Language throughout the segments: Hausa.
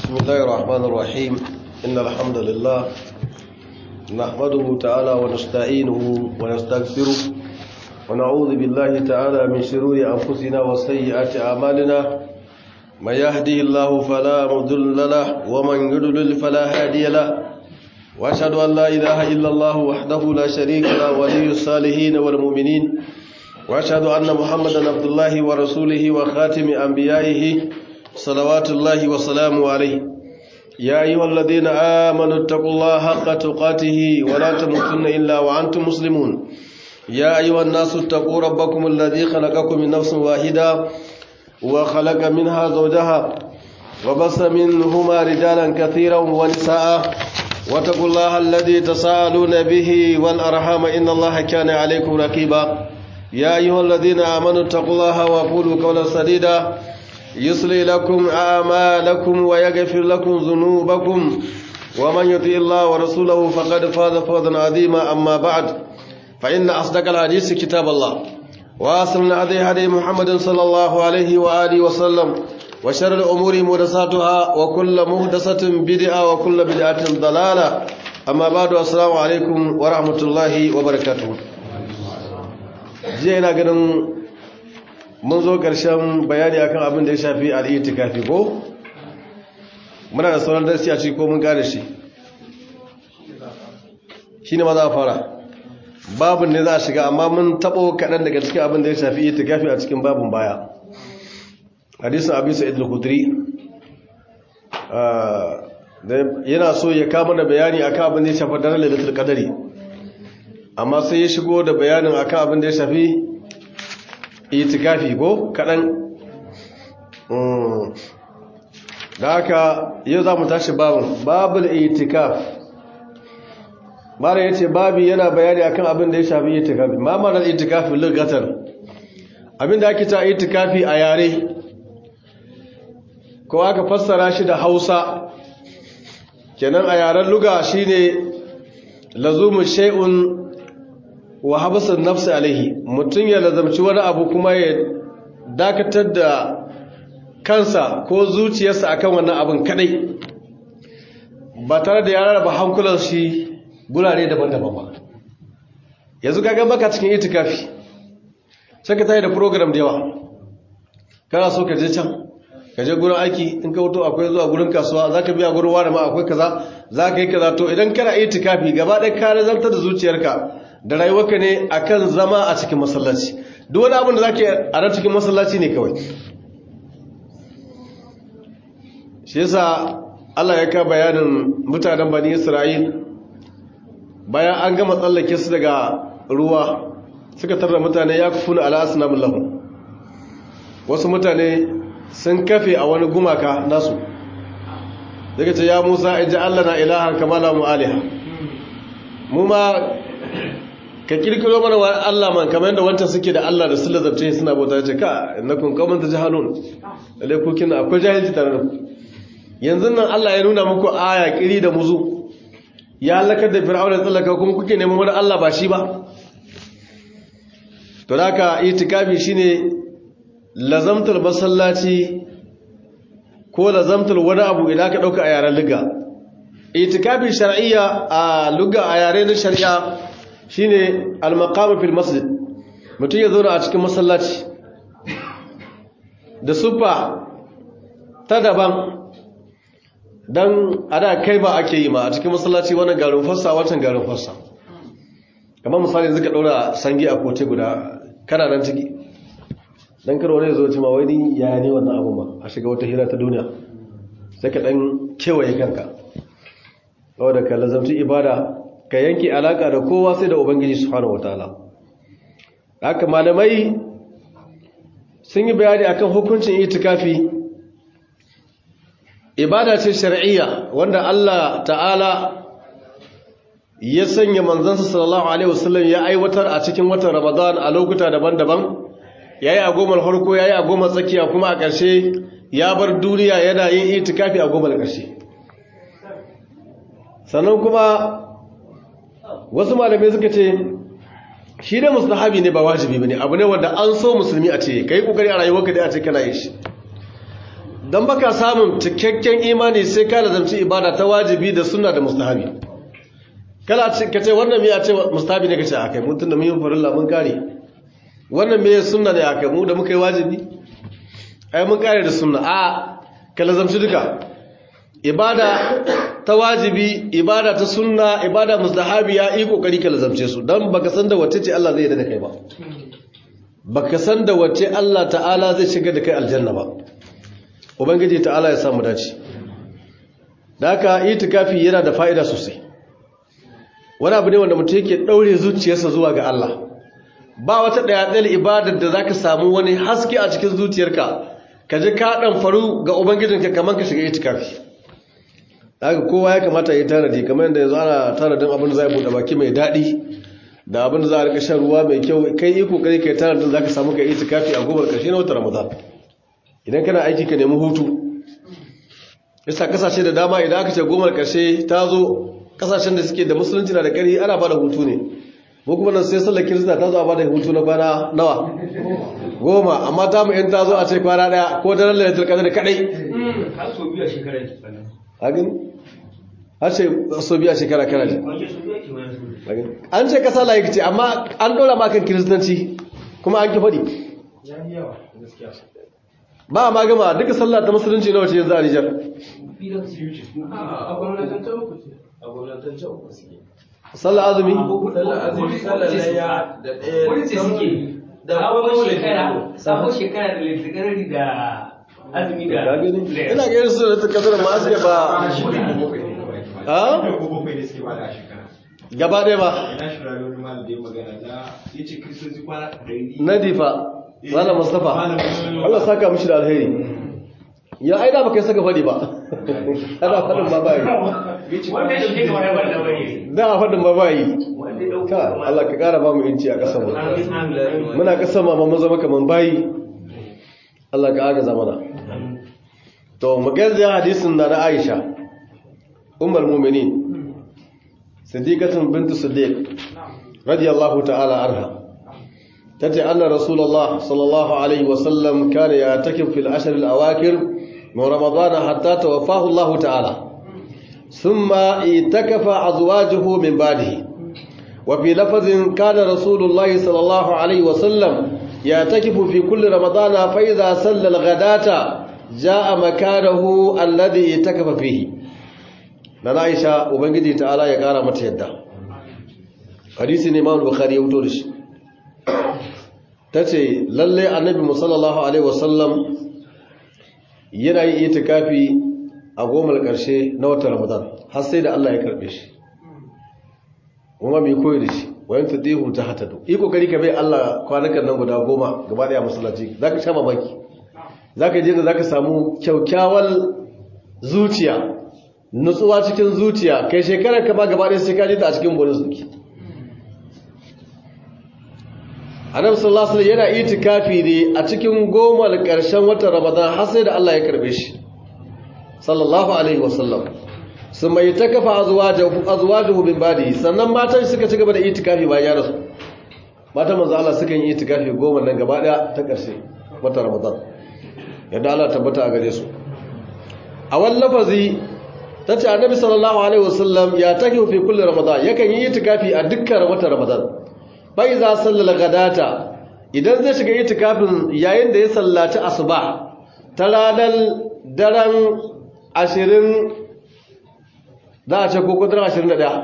بسم الله الرحمن الرحيم إن الحمد لله نحمده تعالى ونستعينه ونستغفره ونعوذ بالله تعالى من شرور أنفسنا وسيئات أعمالنا من يهدي الله فلا مضل له ومن يضلل فلا هادي له وأشهد أن لا إله إلا الله وحده لا شريك له ولي الصالحين والمؤمنين وأشهد أن محمدا عبد الله ورسوله وخاتم أنبيائه صلوات الله وسلامه عليه يا أيها الذين آمنوا اتقوا الله حق تقاته ولا تموتن إلا وأنتم مسلمون يا أيها الناس اتقوا ربكم الذي خلقكم من نفس واحدة وخلق منها زوجها وبص منهما رجالا كثيرا ونساء واتقوا الله الذي تساءلون به والأرحام إن الله كان عليكم رقيبا يا أيها الذين آمنوا اتقوا الله وقولوا قولا سديدا يصلي لكم أعمالكم ويغفر لكم ذنوبكم ومن يطيع الله ورسوله فقد فاز فوزا عظيما أما بعد فإن أصدق الحديث كتاب الله وأصل هدي هدي محمد صلى الله عليه وآله وسلم وشر الأمور محدثاتها وكل محدثة بدعة وكل بدعة ضلالة أما بعد السلام عليكم ورحمة الله وبركاته jiya ina ganin mun zo ƙarshen bayani akan abin da ya shafi al'itikafi ko muna da sauran darsi a ciki ko mun ƙare shi shi ne ma za a fara babin ne za a shiga amma mun taɓo kaɗan daga cikin abin da ya shafi itikafi a cikin babin baya hadisun abin sa'id al-khudri yana so ya kama da bayani akan abin da ya shafi daren lalatul qadari amma sai ya shigo da bayanin akan abin da ya shafi itikafi ko kaɗan da haka yau za mu tashi babin babul itikaf mara ya ce babi yana bayani akan abin da ya shafi itikafi ma marar itikafi lugatar abin da ake ta itikafi a yare ko aka fassara shi da hausa kenan a yaren luga shine lazumin shay'un wa habasan nafsi alaihi mutum ya lazamci wani abu kuma ya dakatar da kansa ko zuciyarsa akan wannan abin kadai ba tare da ya rarraba hankulan shi gurare daban-daban ba yanzu kaga baka cikin itikafi sai ka tayi da program da yawa kana so ka je can ka je gurin aiki in ka wuto akwai zuwa gurin kasuwa za ka biya gurin wani ma akwai kaza za ka yi kaza to idan kana itikafi gaba ɗaya ka nazartar da zuciyarka da rayuwarka ne akan zama a cikin masallaci duk wani abin da zake a ran cikin masallaci ne kawai shi yasa Allah ya ka bayanin mutanen bani Isra'il bayan an gama tsallake su daga ruwa suka tarda mutane ya kufuna ala asnamul lahum wasu mutane sun kafe a wani gumaka nasu daga ce ya Musa ija Allah na ilahan kama la mu aliha mu ma ka kirkiro mana wa Allah man kamar yadda wancan suke da Allah da su lazabce suna bauta ce ka innakum qauman tajhalun lalle ku kina akwai jahilci tare da ku yanzu nan Allah ya nuna muku aya kiri da muzu ya halakar da fir'auna da tsallaka kuma kuke neman wani Allah ba shi ba to haka itikafi shine lazamtul masallaci ko lazamtul wani abu idan ka dauka a yaren liga itikafi shar'iyya a luga a yare na shari'a shine al-maqam fil masjid mutum ya zauna a cikin masallaci da sufa ta daban dan ada kai ba ake yi ma a cikin masallaci wannan garin fassa wancan garin fassa kamar misali yanzu ka daura sangi a kote guda kana nan ciki dan kar wani zo ma wai ni yaya ne wannan abu ba a shiga wata hira ta duniya sai ka dan kewaye kanka saboda ka lazamci ibada ka yanke alaka da kowa sai da ubangiji subhanahu wataala haka malamai sun yi bayani akan hukuncin itikafi ibada ce shar'iyya wanda Allah ta'ala ya sanya manzansa sallallahu alaihi wasallam ya aiwatar a cikin watan Ramadan a lokuta daban-daban yayi a gomar farko yayi a gomar tsakiya kuma a ƙarshe ya bar duniya yana yin itikafi a gomar ƙarshe sannan kuma wasu malamai suka ce shi da mustahabi ne ba wajibi bane abu ne wanda an so musulmi a ce kai kokari a rayuwarka da a ce kana yin shi don baka samun cikakken imani sai ka lazamci ibada ta wajibi da sunna da mustahabi kala ka ce wannan miya ce mustahabi ne ka ce akai mun tunda mun yi farilla mun kare wannan miya sunna ne akai mu da muka yi wajibi ai mun kare da sunna a ka lazamci duka ibada ta wajibi ibada ta sunna ibada mustahabi ya yi kokari ka lazamce su dan baka san da wacce ce Allah zai yarda da kai ba baka san da wacce Allah ta'ala zai shiga da kai aljanna ba ubangiji ta'ala ya samu dace da haka itikafi yana da fa'ida sosai wani abu ne wanda mutum yake daure zuciyarsa zuwa ga Allah ba wata daya ɗaya ibadar da zaka samu wani haske a cikin zuciyarka ka ji ka dan faru ga ubangijinka kamar ka shiga itikafi haka kowa ya kamata ya tanadi kamar yadda yanzu ana tanadin abin da za a buɗe baki mai daɗi da abin da za a rika shan ruwa mai kyau kai yi kokari kai tanadin za ka samu ka itikafi a gobar ƙarshe na wata ramadan idan kana aiki ka nemi hutu yasa kasashe da dama idan aka ce gomar ƙarshe ta zo kasashen da suke da musulunci na da ƙari ana ba da hutu ne mu kuma nan sai sallar kirista ta zo a ba da hutu na kwana nawa goma amma ta mu in ta zo a ce kwana ɗaya ko daren lalatar kadar da kaɗai har so biyu a shekarar hagin har ce so biya shekara kana ji wani so biyu ake wani so an ce kasa layi ce amma an ɗora makan kiristanci kuma an ki faɗi ya yi yawa gaskiya ba a magama duka sallah ta musulunci na wace yanzu a nijar filan su yi a gwamnatin ta uku ce a gwamnatin ta uku suke sallah azumi sallar azumi sallar layya da ɗaya wani ce suke da sabon kuma shekara sabon shekara da littarari da azumi da Ka gani? ina ga irin su da ta kasar ma suke ba ha bakwai da suke bada a shekara gaba ɗaya ba na shi rayuwar malam da ya magana na ya ce kristoci kwana ɗari nadifa malam mustafa Malam Mustapha. Allah saka mishi da alheri ya aida baka saka faɗi ba ana faɗin ba bayi wanda ya dauke kamar yabar da wani da a faɗin ba bayi wanda ya dauke ka kamar Allah ka ƙara ba mu inci a ƙasar mu amin amin muna ƙasar ma mun zama kaman bayi Allah ka agaza mana to mu garzaya hadisin na na Aisha ummul mu'minin siddiqatun bintu siddiq radiyallahu ta'ala anha tace anna rasulullah sallallahu alaihi wasallam kana ya'takif fil ashr al awakir min ramadan hatta tawaffahu Allah ta'ala thumma itakafa azwajuhu min ba'dihi وفي لفظ كان رسول الله صلى الله عليه وسلم يعتكف في كل رمضان فإذا صلى الغداة جاء مكانه الذي اعتكف فيه نانا عائشة وبنجي تعالى ya kara mata yadda hadisi ne Imam Bukhari ya wuto da shi tace lalle annabi sallallahu alaihi wasallam yana yin itikafi a gomar karshe na watan Ramadan har sai da Allah ya karbe shi kuma mai koyi da shi wayan tadihum ta hatadu yi kokari ka bai Allah kwanakan nan guda goma gaba daya masallaci zaka sha mamaki zaka je da zaka samu kyaukyawar zuciya nutsuwa cikin zuciya kai shekarar ka ba gaba daya sai ka je ta a cikin bonus duki Annabi sallallahu alaihi wasallam yana itikafi ne a cikin goma karshen watan Ramadan har sai da Allah ya karbe shi sallallahu alaihi wasallam sun mai ta kafa azuwajuhu bin badi sannan matan suka ci gaba da itikafi bayan ya rasu matan manzo Allah suka yi itikafi goma nan gaba daya ta karshe wata Ramadan yadda Allah tabbata a gare su a wani lafazi tace annabi sallallahu alaihi wasallam ya tafi fi kulli Ramadan yakan yi itikafi a dukkan wata Ramadan fa iza sallal gadata idan zai shiga itikafin yayin da ya sallaci asuba ta ranar daren ashirin za a ce ko kudin ashirin da ɗaya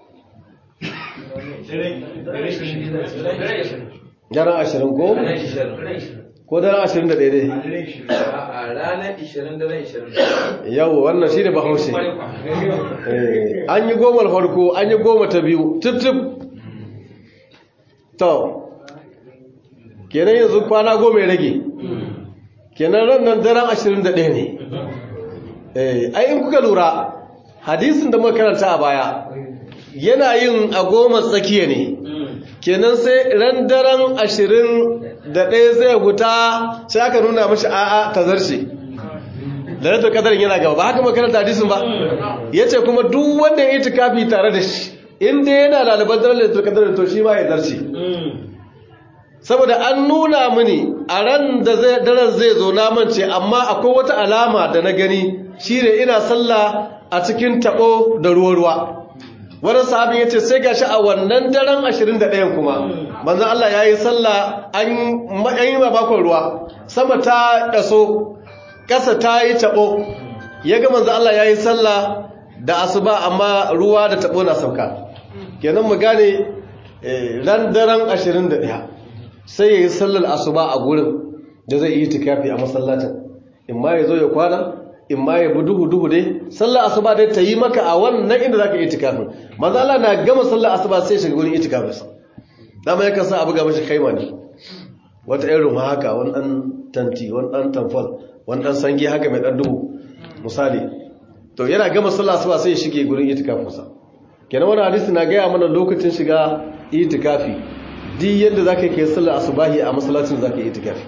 daren ashirin ko? ko daren ashirin da ɗaya dai a ranar 20 daren 20 yau wannan shi ne bahaushe Eh, an yi goma farko an yi goma ta biyu tip-tip to kenan yanzu kwana goma ya rage kenan ran nan daren ashirin da ɗaya ne Eh, ai in kuka lura hadisin da muka karanta a baya yana yin a goma tsakiya ne kenan sai ran daren ashirin da ɗaya zai huta sai aka nuna mashi a'a ta zarce da ratar kadarin yana gaba ba haka makaranta hadisin ba ya ce kuma duk wanda ya yi tukafi tare da shi inda yana lalibar daren da kadarin to shi ma ya zarce saboda an nuna mini a ran da zai daren zai zo na mance amma akwai wata alama da na gani shine ina sallah a cikin tabo da ruwa ruwa wani sahabin yace sai gashi a wannan daren 21 kuma manzo Allah yayi sallah an yi mabakon ruwa sama ta daso kasa ta yi tabo yaga manzo Allah yayi sallah da asuba amma ruwa da tabo na sauka kenan mu gane ran daren 21 sai ya yi sallar asuba a gurin da zai yi tikafi a masallacin in ma ya zo ya kwana in ma ya bi duhu-duhu dai sallar asuba dai ta yi maka a wannan inda za ka yi tikafin manzo Allah na gama sallar asuba sai shiga gurin itikafinsa dama yakan sa abu ga mashi kaima ne wata irin haka wani ɗan tanti wani ɗan tamfol wani ɗan sangi haka mai ɗan duhu misali to yana gama sallar asuba sai ya shige gurin itikafinsa kenan wani hadisi na gaya mana lokacin shiga itikafi duk yadda za ka yi sallar asubahi a masallacin za ka yi itikafi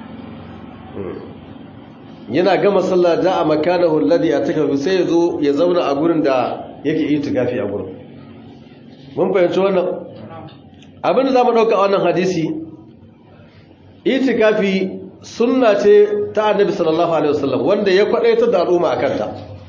yana gama sallar da a makana hulɗadi a takafi sai ya zo ya zauna a gurin da yake itikafi a gurin mun fahimci wannan abinda za mu ɗauka wannan hadisi itikafi sunna ce ta annabi sallallahu alaihi wasallam wanda ya kwaɗaitar da al'umma a kanta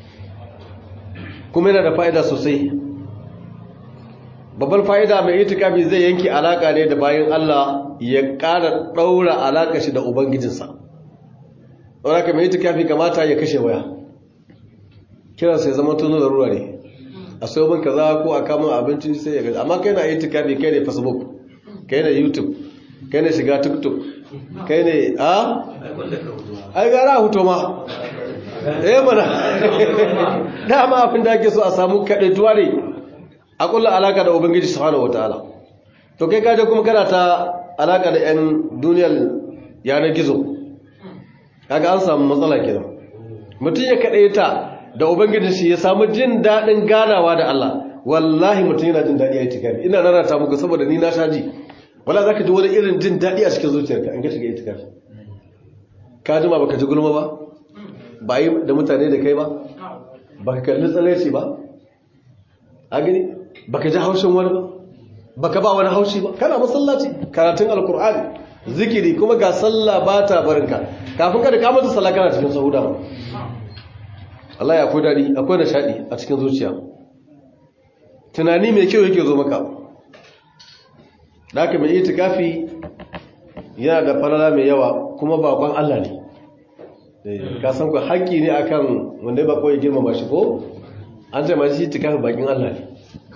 kuma yana da fa'ida sosai babbar fa'ida mai itikafi zai yanke alaka ne da bayan Allah ya ƙara ɗaura alaka shi da ubangijinsa ɗaura ka mai itikafi kamata ya kashe waya kiran sai zama tuno da ruwa ne a sai bin kaza ko a kamun abincin sai ya gaji amma kai na itikafi kai ne facebook kai ne youtube kai ne shiga tiktok kai ne a ai gara huto ma eh mana dama abin da ake so a samu kaɗaituwa ne a kulla alaka da ubangiji subhanahu wataala to kai kaje kuma kana ta alaka da yan duniyar yanar gizo kaga an samu matsala kenan mutum ya kade ta da ubangiji shi ya samu jin dadin ganawa da Allah wallahi mutum yana jin dadi a itikafi ina rarata muku saboda ni na shaji wala zaka ji wani irin jin dadi a cikin zuciyarka in ka shiga itikafi ka jima baka ji gulma ba ba yi da mutane da kai ba baka kalli tsareci ba a gani baka ji haushin wani ba baka ba wani haushi ba kana masallaci karatun alkur'ani zikiri kuma ga sallah ba ta barinka kafin ka da ka mata sallah kana cikin sahuda ba Allah ya akwai dadi akwai nishadi a cikin zuciya tunani mai kyau yake zo maka da haka mai itikafi yana da falala mai yawa kuma bakon Allah ne ka san ku haƙƙi ne akan wanda ya bako ya girmama shi ko an ce ma shi itikafi bakin Allah ne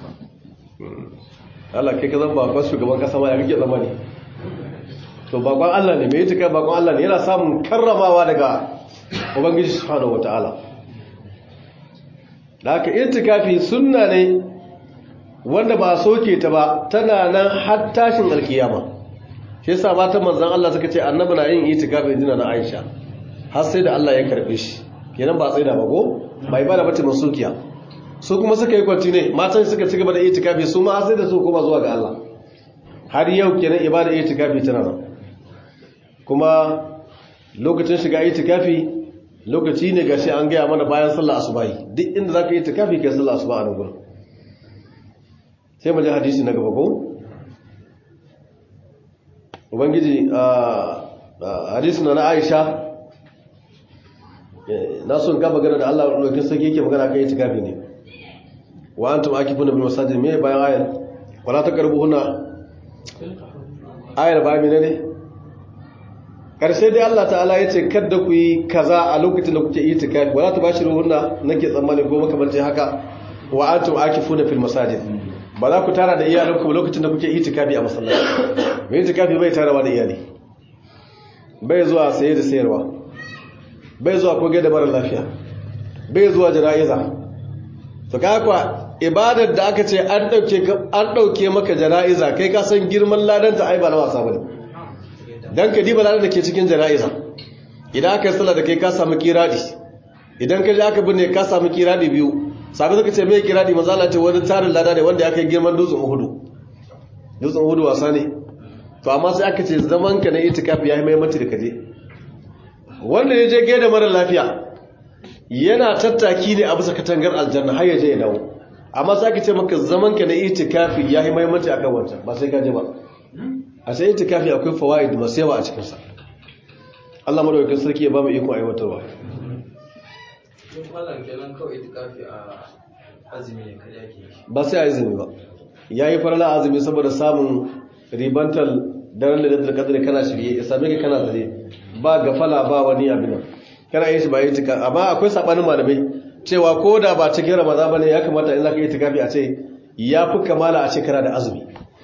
Allah kai ka zan bakon shugaban kasa ma ya rike zama ne to bakon Allah ne mai itikafi bakon Allah ne yana samun karramawa daga ubangiji subhanahu wataala da haka itikafi sunna ne wanda ba a soke ta ba tana nan har tashin alkiyama shi yasa matan manzon Allah suka ce annabi na yin itikafi jina na Aisha har sai da Allah ya karbe shi kenan ba sai da ba ko bai bada bace masukiya su kuma suka yi kwanti ne matan suka ci gaba da itikafi su ma har sai da su kuma zuwa ga Allah har yau kenan ibada itikafi tana nan kuma lokacin shiga itikafi lokaci ne gashi an gaya mana bayan sallar asubahi duk inda zaka yi itikafi kai sallar asuba a nan gurin sai mu ji hadisi na gaba ko ubangiji a hadisi na Aisha na son ka magana da Allah lokacin sarki yake magana kan itikafi ne wa antum akifuna bil masajid me bayan ayar wala taqrabuhunna ayar bayan ne ne karshe dai Allah ta'ala ya ce kada ku yi kaza a lokacin da kuke itikafi wala tubashiruhunna nake tsammani ko makamancin haka wa antum akifuna fil masajid ba za ku tara da iyalanku lokacin da kuke itikafi a masallaci mai itikafi bai tarawa da iyali bai zuwa saye da sayarwa bai zuwa koge da mara lafiya bai zuwa jana'iza to kakwa ibadar da aka ce an ɗauke maka jana'iza kai ka san girman ladanta ai ba na wasa bane dan ka diba ladar da ke cikin jana'iza idan aka yi sallah da kai ka samu kiradi idan ka je aka binne ka samu kiradi biyu sabi suka ce mai kiradi mazala ce wani tarin lada ne wanda ya kai girman dutsen uhudu dutsen uhudu wasa ne to amma sai aka ce zaman ka na itikafi ya yi mai mati da kaje wanda ya je gaida mara lafiya yana tattaki ne a bisa katangar aljanna har ya je ya dawo amma sai aka ce maka zaman ka na itikafi ya yi mai mati akan wancan ba sai ka je ba a sai itikafi akwai fawaid masu yawa a cikinsa Allah madaukakin sarki ya ba mu ikon aiwatarwa Tun mallam kenan kawai itikafi a azumi ne kada yake yi. ba sai a izini ba ya yi farala azumi saboda samun ribantar daren lalatar kadar kana shirye ya same ka kana zare ba gafala ba wani abin nan kana yin shi ba yi tika amma akwai sabanin malamai cewa ko da ba cikin ramadan bane ya kamata in zaka yi tikafi a ce ya fi kamala a ce kana da azumi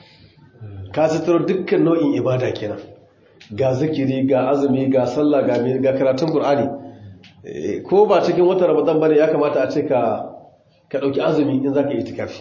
ka sitaro dukkan nau'in ibada kenan ga zikiri ga azumi ga sallah ga ga karatun qur'ani Eh, ko ba cikin watan ramadan bane ya kamata a ce ka ka dauki azumi in zaka yi itikafi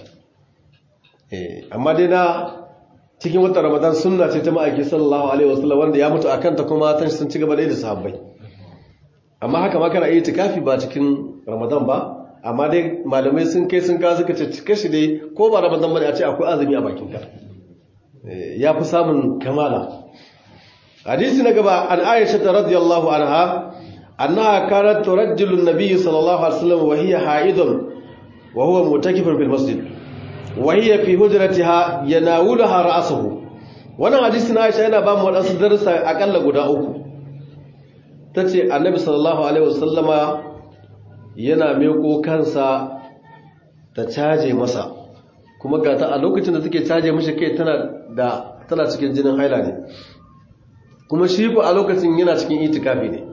eh amma dai na cikin watan ramadan sunna ce ta ma'aiki sallallahu alaihi wasallam wanda ya mutu akan ta kuma tan sun ci gaba da yi da sahabbai amma haka ma kana yi itikafi ba cikin ramadan ba amma dai malamai sun kai sun kawo suka ce cika shi dai ko ba ramadan bane a ce akwai azumi a bakin ka Eh, ya fi samun kamala hadisi na gaba an aisha ta radiyallahu anha annaha kanat turajjilu an-nabiy sallallahu alaihi wasallam wa hiya haidun wa huwa mutakifun fil masjid wa hiya fi hujratiha yanawulaha ra'suhu wannan hadisi na aisha yana ba mu wadansu darussa akalla guda uku tace annabi sallallahu alaihi wasallama yana meko kansa ta caje masa kuma ga ta a lokacin da take caje mishi kai tana da tana cikin jinin haila ne kuma shi ko a lokacin yana cikin itikafi ne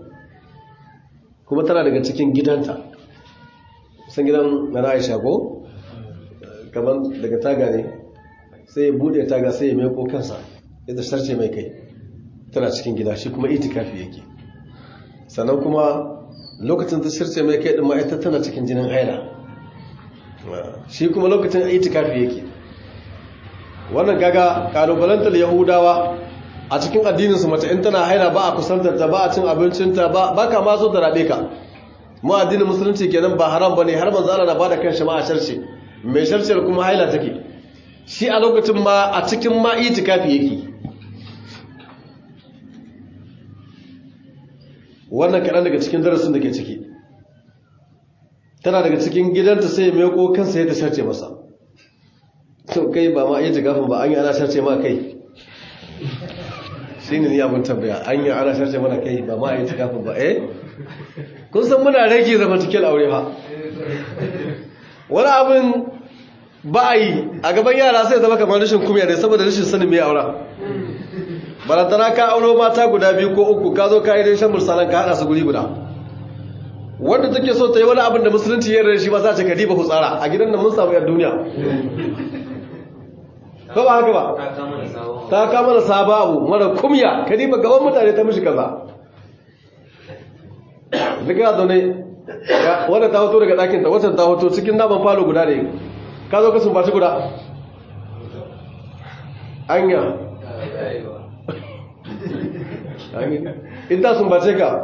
kuma tana daga cikin gidanta san gidan na Aisha ko kamar daga taga ne sai ya bude taga sai ya meko kansa ya da sarce mai kai tana cikin gida shi kuma itikafi yake sannan kuma lokacin ta sarce mai kai din ma ita tana cikin jinin haila shi kuma lokacin itikafi yake wannan gaga kalubalantar yahudawa a cikin addininsu mace in tana haila ba a kusantar ta ba a cin abincinta ba ba ka ma so ta rabe ka mu addinin musulunci kenan ba haram bane har manzo Allah na bada kan shi ma a sharce mai sharciyar kuma haila take shi a lokacin ma a cikin ma itikafi yake wannan kaɗan daga cikin darasin da ke ciki tana daga cikin gidanta sai ya meko kansa ya ta sharce masa to kai ba ma iya jigafin ba an yi ana sharce ma kai shi ne ni abin tambaya an yi ana sharce mana kai ba ma a yi jigafin ba eh kun san muna rage zama cikin aure ba wani abin ba a yi a gaban yara sai zama kamar rashin kumya ne saboda rashin sanin mai aura barantana ka auro mata guda biyu ko uku ka zo ka yi shan mursalan ka haɗa su guri guda wanda take so ta yi wani abin da musulunci ya rarrashi shi ba za ta kadiba hutsara a gidan nan mun samu yar duniya ko ba haka ba Ta kama da sabon ta kama da saba abu mara kumya kadiba gaban mutane ta mishi kaza daga zaune wadda ta hoto daga ɗakinta wacce ta hoto cikin naman falo guda ne ka zo ka sumbaci guda anya in ta sumbace ka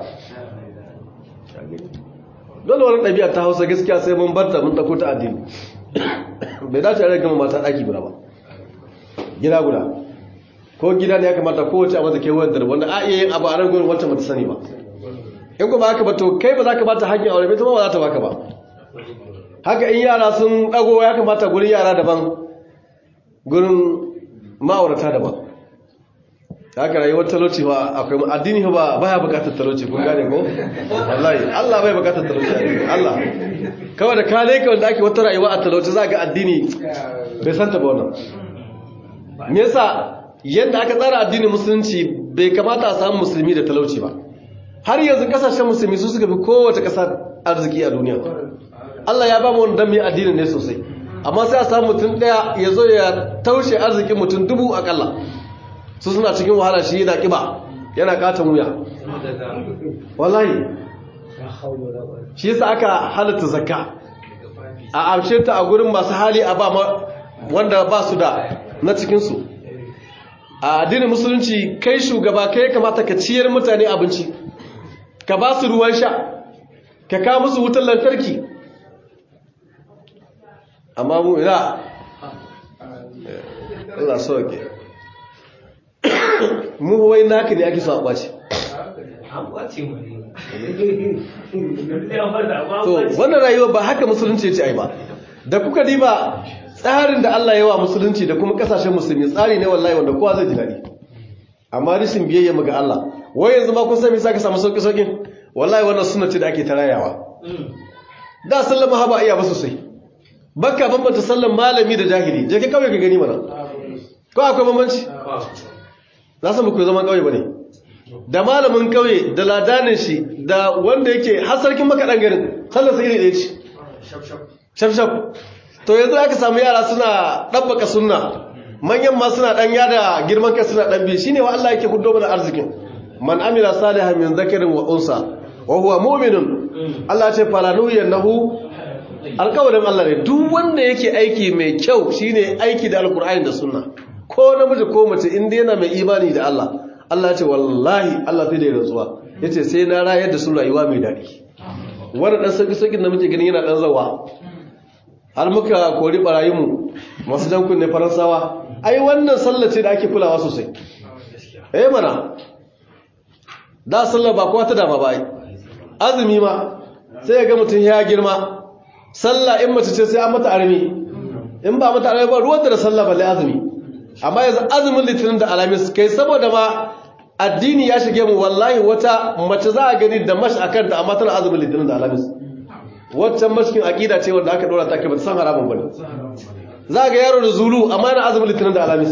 dole wani ɗabi'a ta hausa gaskiya sai mun barta mun ɗauko ta addini bai dace a gama mata ɗaki guda ba gida guda ko gida ne ya kamata kowace a mata kewayar da wanda a iya yin abu a ran gurin wancan mata sani ba in ku ba haka ba to kai ba za ka bata hanyar aure bai ta ba za ta baka ba haka in yara sun ɗago ya kamata gurin yara daban gurin ma'aurata daban haka rayuwar talauci ba akwai addini ba baya bukatar talauci kun gane ko wallahi Allah bai bukatar talauci Allah kawai da ka leka wanda ake wata rayuwa a talauci za ga addini bai santa ba wannan me yasa yanda aka tsara addinin musulunci bai kamata a samu musulmi da talauci ba har yanzu kasashen musulmi su suka fi kowace kasa arziki a duniya Allah ya ba mu wani dan mai addinin ne sosai amma sai a samu mutum daya ya zo ya taushe arzikin mutum dubu akalla su suna cikin wahala shi yana kiba yana katon wuya wallahi shi yasa aka halatta zakka a amshe ta a gurin masu hali a ba wanda ba su da na cikinsu a addinin musulunci kai shugaba kai ya kamata ka ciyar mutane abinci ka ba su ruwan sha ka kawo musu wutar lantarki amma mu ina Allah sauke mu wai naka ne ake so a ɓace an kwace mu ne to wannan rayuwa ba haka musulunci ya ce ai ba da kuka diba tsarin da Allah ya wa musulunci da kuma kasashen musulmi tsari ne wallahi wanda kowa zai ji daɗi amma rishin biyayya mu ga Allah wai yanzu ma kun san me saka samu sauki saukin wallahi wannan sunna ce da ake tarayawa da sallar mahaba iya ba sosai bakka bambanta sallar malami da jahili je ka kauye ka gani mana ko akwai bambanci na san ku zaman kauye bane da malamin kauye da ladanin shi da wanda yake har sarkin makaɗan garin sallar sa iri ɗaya ce shaf shaf to yanzu aka samu yara suna ɗabbaka sunna manyan ma suna ɗan yada girman kai suna ɗan biyu shine wa Allah yake hudo mana arzikin man amila salihan min zakarin wa unsa wa huwa mu'minun Allah ce falanu yannahu alƙawarin Allah ne duk wanda yake aiki mai kyau shine aiki da alkur'ani da sunna ko namiji ko mace inda yana mai imani da Allah Allah ce wallahi Allah sai da rantsuwa yace sai na rayar da su rayuwa mai daɗi wannan dan sauki saukin da muke gani yana dan zawa har muka kori barayinmu masu jan kunne faransawa ai wannan sallah ce da ake kulawa sosai eh mana da sallah ba kowa ta dama ba ai azumi ma sai ga mutum ya girma sallah in mace ce sai an mata armi in ba mata armi ba ruwan da sallah balle azumi amma yanzu azumin litinin da alamis kai saboda ma addini ya shige mu wallahi wata mace za a gani da mash akan ta amma tana azumin litinin da alamis waccan mashkin aqida ce wanda aka dora ta ke bata san haramun bane za ga yaro da zulu amma yana azumin litinin da alamis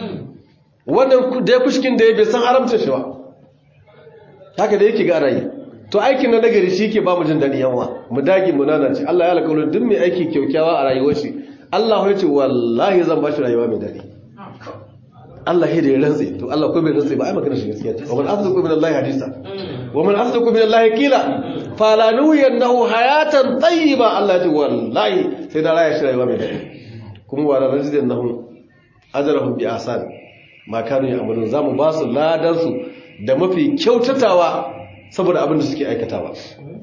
wannan da ya kushkin da ya bai san haramcin shi ba haka da yake ga yi to aikin na nagari shi ke ba mu jin daɗi yawa mu dage mu nanace Allah ya alƙawarin duk mai aiki kyaukyawa a rayuwar shi Allah ya ce wallahi zan ba shi rayuwa mai daɗi Allah ya da ya rantse to Allah ko bai rantse ba ai magana shi gaskiya ce wa man asdaqu min Allah hadisa wa man asdaqu min Allah qila fala nuyannahu hayatan tayyiba Allah ya ce wallahi sai da raya shi rayuwa mai daɗi kuma wa rajidannahum ajrahum bi ahsan ma kanu ya'malun zamu ba su ladan su da mafi kyautatawa saboda abin da suke aikatawa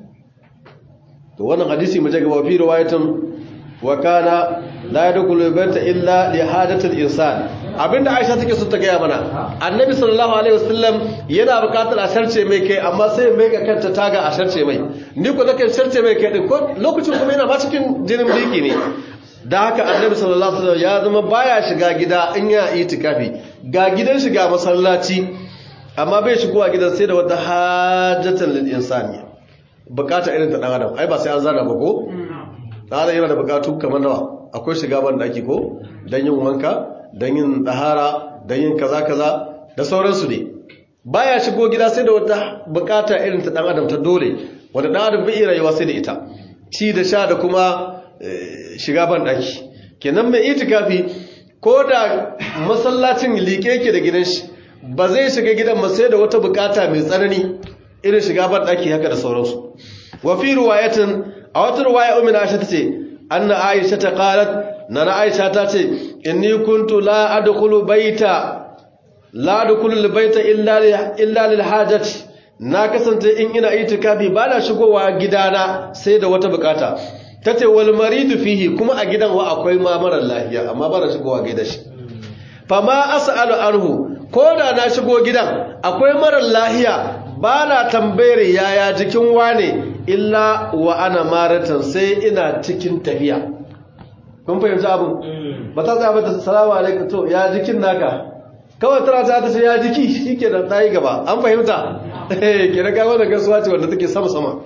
to wannan hadisi mu jaga fi riwayatun wa kana la yadkhulu bayta illa li hajatil insan abinda Aisha take so ta gaya mana annabi sallallahu alaihi wasallam yana bukatar a sharce mai kai amma sai mai ga kanta taga a sharce mai ni ko nake sharce mai kai din ko lokacin kuma yana ba cikin jinin biki ne da haka annabi sallallahu alaihi wasallam ya zama baya shiga gida in ya itikafi ga gidan shiga masallaci amma bai shigo a gidan sai da wata hajjatan lil insani bukata irin ta dan adam ai ba sai an zana ba ko dan adam yana da bukatu kamar nawa akwai shiga ban daki ko dan yin wanka dan yin dahara dan yin kaza kaza da sauransu ne baya shigo gida sai da wata bukata irin ta dan adam ta dole wanda dan adam bai rayuwa sai da ita ci da sha da kuma shiga ban daki kenan mai itikafi ko da masallacin liƙe yake da gidan shi ba zai shiga gidan ba sai da wata bukata mai tsanani irin shiga ban daki haka da sauransu wa fi riwayatin a wata riwaya ummi Aisha tace anna Aisha ta qalat nana Aisha ta ce inni kuntu la adkhulu baita la adkhulu baita illa illa lil hajati na kasance in ina itikafi ba na shigowa gidana sai da wata bukata tace wal maridu fihi kuma a gidan wa akwai ma marar lafiya amma ba na shigowa gidan shi fama as'alu anhu ko da na shigo gidan akwai marar lahiya ba na tambayar yaya jikin wane illa wa ana maratan sai ina cikin tafiya kun fahimci abin ba ta tsaya mata salamu alaikum to ya jikin naka kawai tana ta ta ce ya jiki shi ke da ɗayi gaba an fahimta ke na gawa da gasuwa ce wanda take sama sama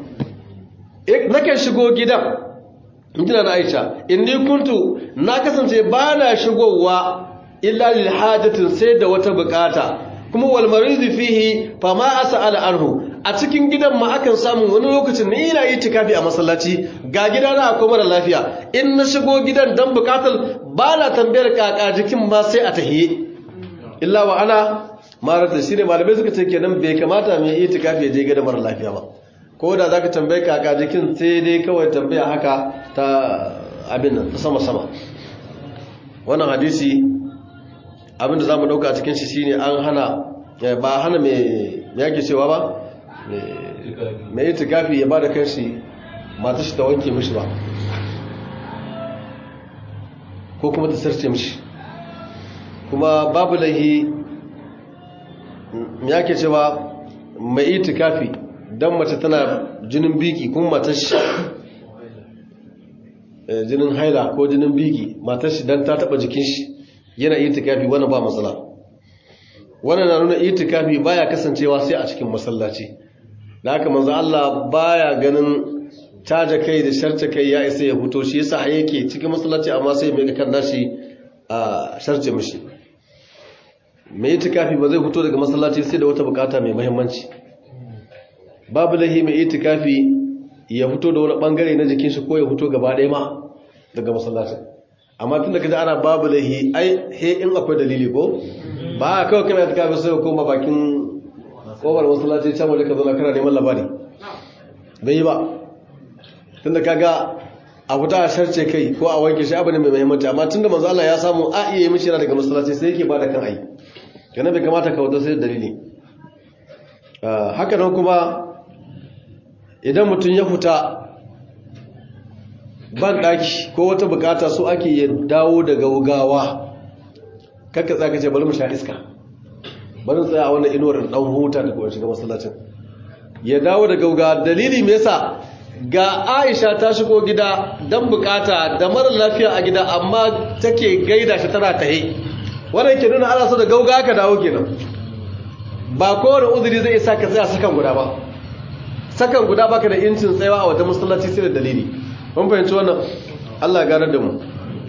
nakan shigo gidan jina na aisha inni kuntu na kasance ba na shigowa illa lil hajatin sai da wata bukata kuma wal maridu fihi fama as'ala anhu a cikin gidan ma akan samu wani lokacin ne ina yi tikafi a masallaci ga gida na akwai mara lafiya in na shigo gidan dan bukatar ba na tambayar kaka jikin ma sai a tahiye illa wa ana marata shine malamai suka ce kenan bai kamata mai yi tikafi ya je gidan mara lafiya ba ko da zaka tambaye kaka jikin sai dai kawai tambaya haka ta abin nan sama sama wannan hadisi abinda za mu dauka a cikin shi shine an hana ba hana mai yake cewa ba mai yi tukafi ya ba da kanshi mata shi ta wanke mishi ba ko kuma ta sarce mishi kuma babu laihi yake cewa mai yi tukafi don mace tana jinin biki kuma matar shi jinin haila ko jinin biki matar shi don ta taba jikin shi yana yi tukafi wani ba matsala wannan na nuna itikafi baya kasancewa sai a cikin masallaci da haka manzo Allah baya ganin caja kai da sharce kai ya isa ya fito shi yasa yake cikin masallaci amma sai mai kan nashi a sharce mishi mai itikafi ba zai fito daga masallaci sai da wata bukata mai muhimmanci babu lahi mai itikafi ya fito da wani bangare na jikin shi ko ya fito gaba ɗaya ma daga masallacin amma tun da kaji ana babu lahi ai he in akwai dalili ko ba a kawai kana itikafi sai ka koma bakin kofar masallaci can waje ka zauna kana neman labari bai yi ba tun da kaga a fita a sharce kai ko a wanke shi abu ne mai muhimmanci amma tun da manzo Allah ya samu a iya yi mishi yana daga masallaci sai yake bada kan ai kana bai kamata ka wata sai dalili haka nan kuma idan mutum ya fita ban daki ko wata bukata so ake ya dawo da gaugawa kakka tsaka ce bari mu sha iska bari tsaya a wannan inuwar dan huta da kuma shiga masallacin ya dawo da gaugawa dalili me yasa ga Aisha ta shigo gida dan bukata da mara lafiya a gida amma take gaida shi tana tahe wannan ke nuna ana so da gaugawa ka dawo kenan ba kowane uzuri zai isa ka tsaya sakan guda ba sakan guda baka da incin tsayawa a wata masallaci sai da dalili mun fahimci wannan Allah ya da mu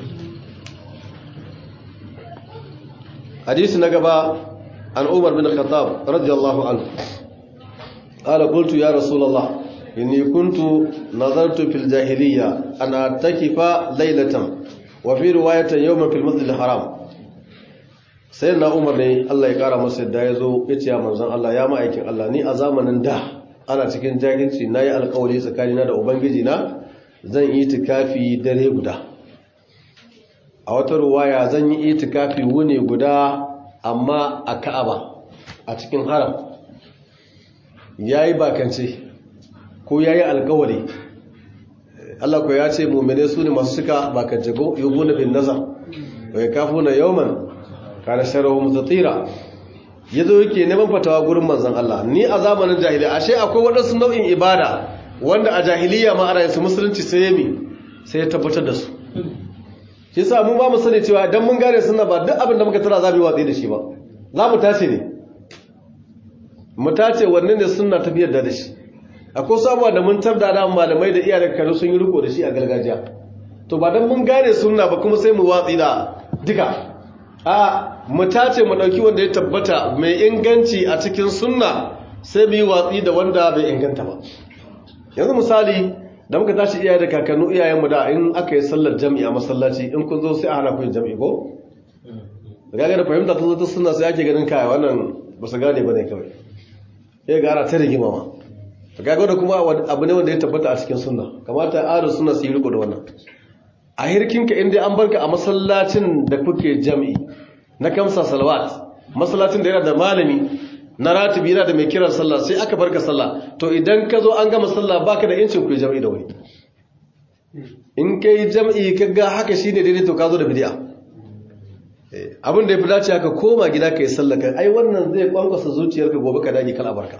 hadisi na gaba an Umar bin Khattab radiyallahu anhu qala qultu ya rasulullah inni kuntu nazartu fil jahiliyya an atakifa laylatan wa fi riwayatin yawman fil masjid al haram sai na umar ne Allah ya kara masa yadda ya zo ya ce ya manzan Allah ya ma'aikin Allah ni a zamanin da ana cikin jahilci na yi alkawari tsakanina da ubangiji na zan yi itikafi dare guda a wata ruwaya zan yi itikafi wuni guda amma a ka'aba a cikin haram ya yi bakance ko ya yi alkawari Allah ko ya ce mummune su ne masu suka bakance ko yi guna bin nazar wai kafu na yawman kana sharahu mutatira yazo yake neman fatawa gurin manzon Allah ni a zamanin jahiliya ashe akwai wadansu nau'in ibada wanda a jahiliya ma ana yin su musulunci sai yami sai ya tabbatar da su shi yasa mu ba mu sani cewa idan mun gane sunna ba duk abin da muka tara za mu yi watsi da shi ba za mu tace ne mu tace wanne ne sunna ta biyar da shi akwai sabuwa da mun tabda da malamai da iyayen kanu sun yi riko da shi a gargajiya to ba dan mun gane sunna ba kuma sai mu watsi da duka a mu tace mu dauki wanda ya tabbata mai inganci a cikin sunna sai mu yi watsi da wanda bai inganta ba yanzu misali da muka tashi iyaye da kakannu iyayenmu da in aka yi sallar jami'a masallaci in kun zo sai a hana ku yin jami'i ko da ga da fahimta ta zo ta sunna sai ake ganin kaya wannan ba su gane ba ne kawai sai ga ana ta rigima ma ga da kuma abu ne wanda ya tabbata a cikin sunna kamata a sunna su yi riko da wannan a hirkinka inda an barka a masallacin da kuke jami'i na kamsa salawat masallacin da yana da malami na ratibi yana da mai kiran sallah sai aka barka sallah to idan ka zo an gama sallah baka da incin ku jami'i da wuri in kai jami'i ka ga haka shine daidai to ka zo da bid'a abin da ya fi dace haka koma gida ka yi sallah kai ai wannan zai kwankwasa zuciyarka gobe ka dage kala barka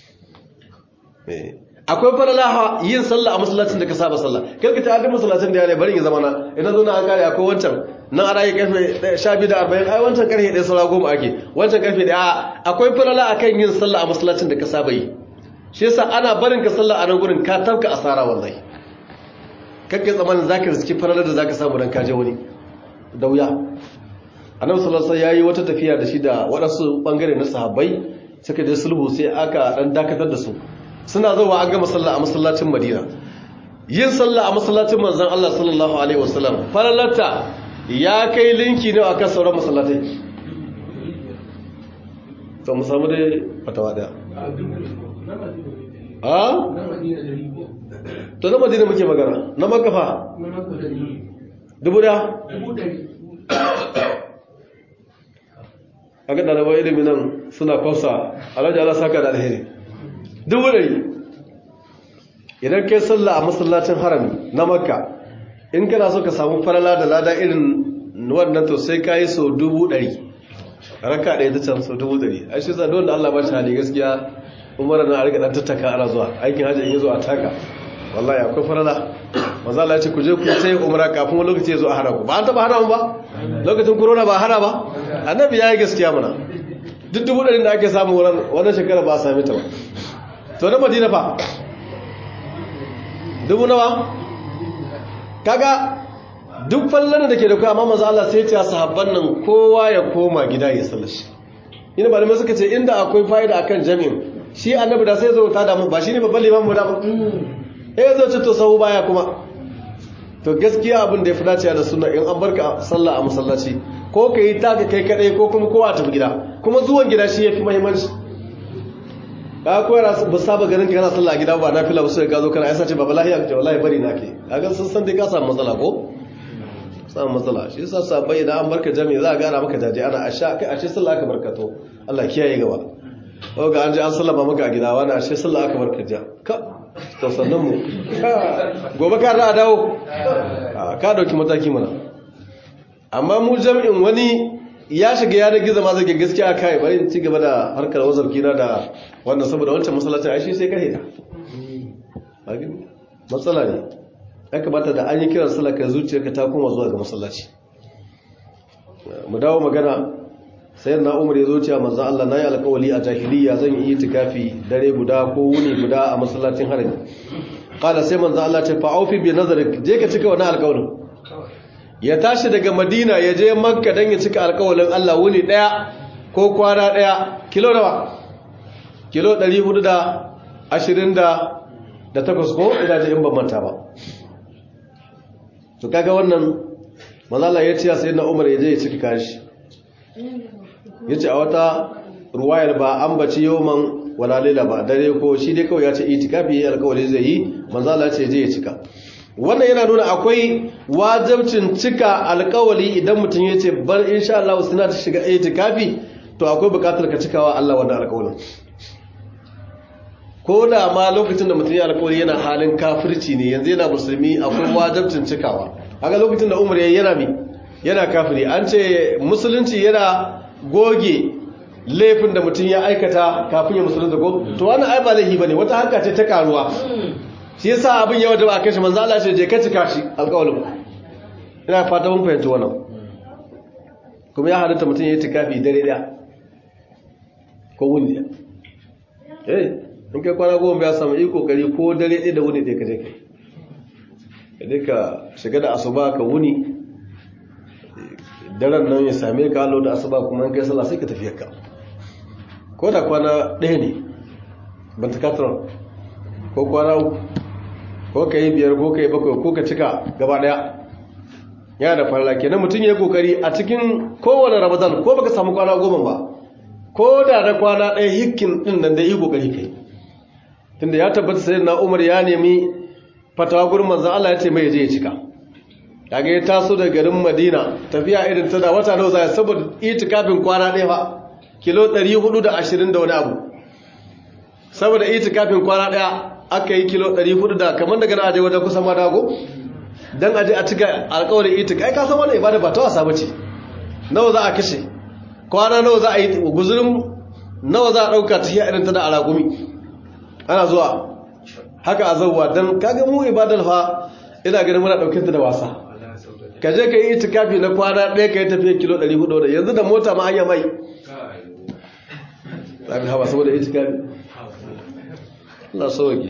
akwai faralaha yin sallah a masallacin da ka saba sallah karka ta adin masallacin da ya ne bari ya zama na idan zo na an kare akwai wancan nan ana yi karfe 12 da 40 ai wancan karfe 1 saura goma ake wancan karfe 1 akwai farala akan yin sallah a masallacin da ka saba yi shi yasa ana barin ka sallah a nan gurin ka tafka asara wallahi kakka tsamanin zaka riski farala da zaka samu dan kaje wani da wuya annabi sallallahu alaihi wasallam yayi wata tafiya da shi da wadansu bangare na sahabbai suka je sulhu sai aka dan dakatar da su suna zuwa an gama sallah a masallacin Madina yin sallah a masallacin manzon Allah sallallahu alaihi wasallam farallata ya kai linki ne akan sauran masallatai to mu samu dai fatawa daya a to na Madina muke magana na makafa dubu da a ga ɗalibai ilimi nan suna kwafsa alhaji ala saka da alheri dubu ɗari idan kai sallah a masallacin harami na makka in kana so ka samu falala da lada irin wannan to sai ka yi so dubu ɗari raka ɗaya ta can so dubu ɗari a shi sa dole allah ba shi hali gaskiya umar na a rika ɗan tattaka ana zuwa aikin hajji in yi zuwa taka wallahi akwai falala maza Allah ya ce ku je ku sai umra kafin wani lokaci ya zo a hana ku ba an taba hana mu ba lokacin corona ba hana ba annabi ya yi gaskiya mana duk dubu ɗari da ake samu wurin wannan shekara ba a sami ta ba to na madina fa dubu nawa kaga duk fallon da ke da kuwa amma maza Allah sai ce sahabban nan kowa ya koma gida ya sallashi ina ba da suka ce inda akwai fa'ida akan jami'in shi annabi da sai zo ta damu ba shi ne babban limamu da ba eh zo ce to sahu baya kuma to gaskiya abin da ya fi dacewa da sunna in an barka sallah a masallaci ko ka yi taka kai kadai ko kuma kowa tafi gida kuma zuwan gida shi ya fi muhimmanci ka ko yana ba saba ganin kana sallah a gida ba na fila ba sai ka zo kana aisa ce baba lahiya ka wallahi bari na ke kaga sun san dai ka samu matsala ko samu matsala shi yasa sabai idan an barka jami'i za a gana maka jaje ana asha kai ashe sallah aka barkato Allah kiyaye gaba ko ga an je an sallama maka a gida wani ashe sallah aka barka ja ka to sannan mu gobe ka da dawo ka dauki mataki mana amma mu jami'in wani ya shiga yanar gizo ma zai gaskiya kai bari in ci gaba da harkar wazar kina da wannan saboda wancan masallacin aishi sai ka hita matsala ne ya kamata da an yi kiran salaka zuciyarka ta koma zuwa ga masallaci mu dawo magana sai na umar ya zo cewa manzo Allah nayi alƙawali a jahiliya zan yi itikafi dare guda ko wuni guda a masallacin harami qala sai manzo Allah ce fa aufi bi nazarik je ka cika wannan alƙawarin ya tashi daga madina ya je makka dan ya cika alƙawalin Allah wuni daya ko kwana daya kilo nawa kilo 420 da takwas ko ina da in ban manta ba to kaga wannan manzo ya ce sai na umar ya je ya cika kashi ya ce a wata ruwayar ba an baci yawon wala laila ba dare ko shi dai kawai ya ce itikafi ya alkawari zai yi manzala ce je ya cika wannan yana nuna akwai wajabcin cika alkawali idan mutum ya ce bar insha Allah suna ta shiga itikafi to akwai bukatar ka cikawa Allah wannan alkawalin ko da ma lokacin da mutum ya alkawari yana halin kafirci ne yanzu yana musulmi akwai wajabcin cikawa haka lokacin da umar yana mi yana kafiri an ce musulunci yana goge laifin da mutum ya aikata kafin ya musulunta ko to wannan ai ba laifi bane wata harka ce ta karuwa shi yasa abin yawa da ba kai shi manzo Allah ce je ka cika shi alƙawarin ina fata mun fahimci wannan kuma ya halatta mutum ya yi tikafi dare daya ko wuni eh in kai kwana goma ya samu yi kokari ko dare ɗaya da wuni ɗaya ka je kai ka ka shiga da asuba ka wuni daren nan ya same ka halo da asuba kuma kai sallah sai ka tafi ka ko da kwana ɗaya ne ban ta katar ko kwana uku ko ka yi biyar ko ka yi bakwai ko ka cika gaba ɗaya yana da farla kenan mutum ya yi kokari a cikin kowane ramadan ko baka samu kwana goma ba ko da na kwana ɗaya hikkin ɗin nan da yi kokari kai tunda ya tabbata sai na umar ya nemi fatawa gurin manzan Allah ya ce mai je ya cika kaga ya taso da garin Madina tafiya irin ta da wata nawa zai saboda itikafin kwana ɗaya fa kilo 420 da wani abu saboda itikafin kwana ɗaya aka yi kilo 400 da kamar daga aje wajen kusan ma dago dan aje a cika alƙawarin itik ai ka san wannan ibada ba ta wasa bace nawa za a kashe kwana nawa za a yi guzurin nawa za a dauka tafiya irin ta da alagumi ana zuwa haka a zauwa don kaga mu ibadar fa ina ganin muna ɗauke ta da wasa ka je ka yi itikafi na kwana ɗaya ka yi tafiya kilo 400 da yanzu da mota ma hanya mai zafi hawa saboda itikafi Allah sauke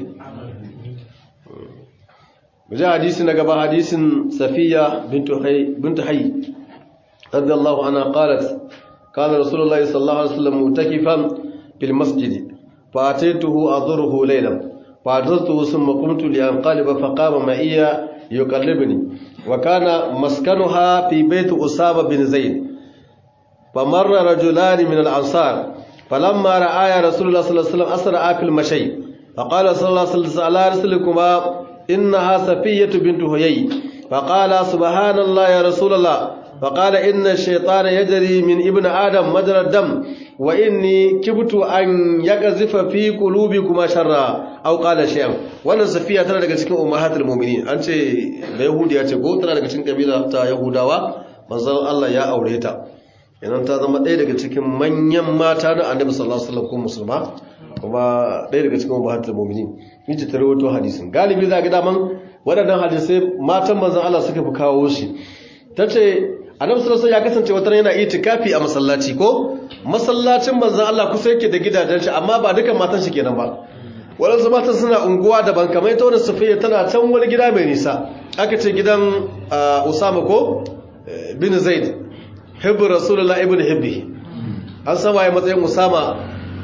Mujan hadisi na gaba hadisin Safiya bintu Hayy radiyallahu anha qalat kana Rasulullahi sallallahu alaihi wasallam mutakifan fil masjid فأتيته أضره ليلا فأعجزته ثم قمت لأنقلب فقام معي يقلبني وكان مسكنها في بيت أسامة بن زيد فمر رجلان من الأنصار فلما رأى رسول الله صلى الله عليه وسلم أسرع في المشي فقال صلى الله عليه وسلم على رسلكما إنها سفية بنت هيي فقال سبحان الله يا رسول الله فقال إن الشيطان يجري من ابن آدم مجرى الدم وإني كبت أن يقذف في قلوبكما شرا أو قال شيئا wannan safiya tana daga cikin ummahatul mu'minin an ce da yahudiya ce ko tana daga cikin kabila ta yahudawa manzon Allah ya aure ta idan ta zama ɗaya daga cikin manyan mata na annabi sallallahu alaihi wasallam ko musulma kuma ɗaya daga cikin ummahatul mu'minin yace ta rawaito hadisin galibi za ga daman waɗannan hadisai matan manzon Allah suka fi kawo shi ta ce annabi sallallahu ya kasance wata yana itikafi a masallaci ko masallacin manzon Allah kusa yake da gidajen shi amma ba dukan matan shi kenan ba waɗansu matan suna unguwa daban kamar ita wani sufiya tana can wani gida mai nisa aka ce gidan usama ko bin zaid hibbu rasulullah ibn hibbi an san waye matsayin usama